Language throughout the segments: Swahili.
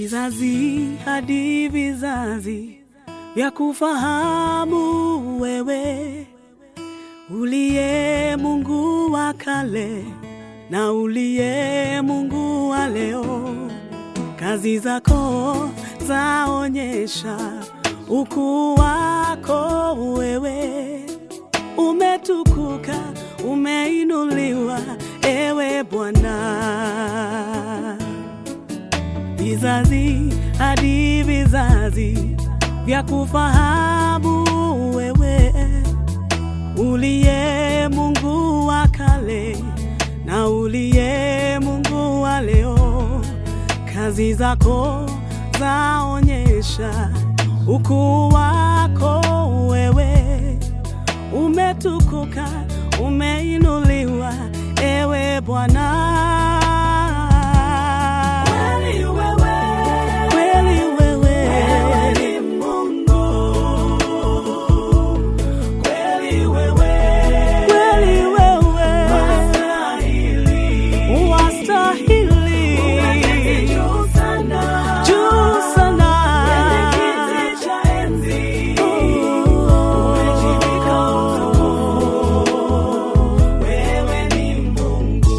vizazi hadi vizazi vya kufahamu wewe uliye Mungu wa kale na uliye Mungu wa leo. Kazi zako zaonyesha ukuu wako wewe, umetukuka, umeinuliwa ewe Bwana vizazi hadi vizazi vya kufahamu wewe uliye Mungu wa kale na uliye Mungu wa leo. Kazi zako zaonyesha ukuu wako wewe, umetukuka, umeinuliwa ewe Bwana. Kweli wewe, kweli wewe, wewe ni Mungu. Kweli wewe, kweli wewe, wastahili, wastahili, umeketi juu sana, juu sana, kwenye kiti cha enzi, umejivika utukufu, wewe ni Mungu.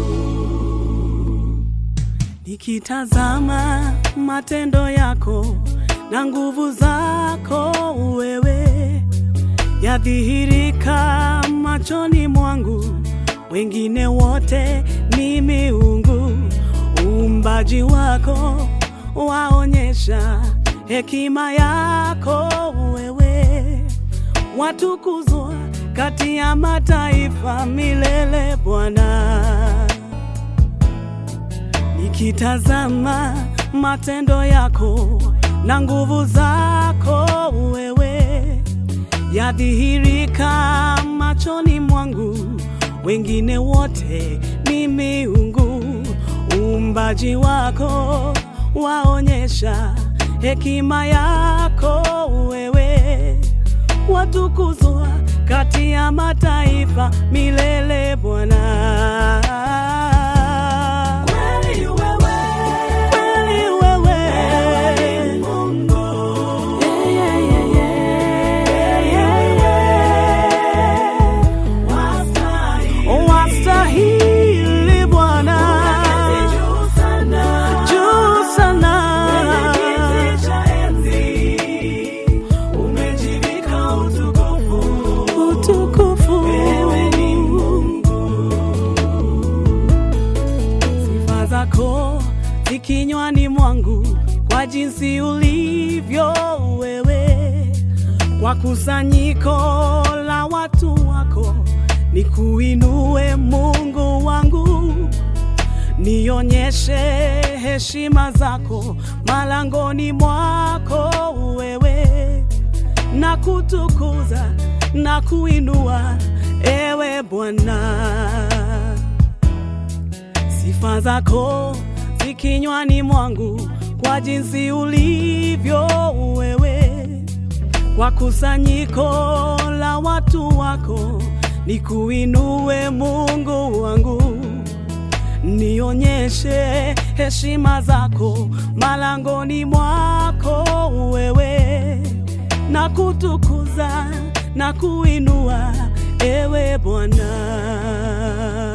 Nikitazama matendo yako na nguvu zako wewe yadhihirika machoni mwangu, wengine wote ni miungu. Uumbaji wako waonyesha hekima yako wewe, watukuzwa kati ya mataifa milele Bwana nikitazama matendo yako na nguvu zako wewe yadhihirika machoni mwangu, wengine wote ni miungu. Uumbaji wako waonyesha hekima yako wewe, watukuzwa kati ya mataifa milele Bwana. Kweli wewe, kweli wewe, wewe ni Mungu. Yeah, yeah, yeah, yeah, yeah. Wastahili, wastahili Bwana, juu sana, juu sana, kwenye kiti cha enzi umejivika utukufu, utukufu, wewe ni sifa zako zi kinywani mwangu, kwa jinsi ulivyo wewe, kwa kusanyiko la watu wako, nikuinue Mungu wangu, nionyeshe heshima zako malangoni mwako wewe, na kutukuza na kuinua ewe Bwana sifa zako zi kinywani mwangu, kwa jinsi ulivyo wewe, kwa kusanyiko la watu wako, nikuinue Mungu wangu, nionyeshe heshima zako malangoni mwako wewe, na kutukuza na kuinua ewe Bwana.